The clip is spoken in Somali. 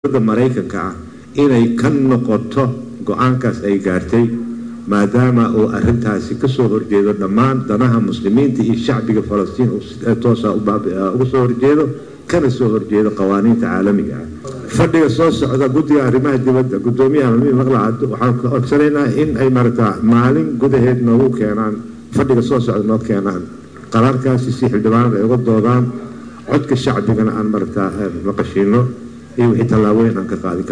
dowladda maraykanka ah inay ka noqoto go-aankaas ay gaartay maadaama uu arintaasi kasoo horjeedo dhammaan danaha muslimiinta iyo shacbiga falastiin toosa uga soo horjeedo kana soo horjeedo qawaaniinta caalamiga ah fadhiga soo socda guddiga arrimaha dibadda gudoomiyaha mamiin maqlacad waxaan ka codsanaynaa in ay maragtaa maalin gudaheed noogu keenaan fadhiga soo socda noo keenaan qaraarkaasi si xildhibaanada ay uga doodaan codka shacbigana aan maragtaa maqashiino iyo wixii tallaabooyin aan ka qaadin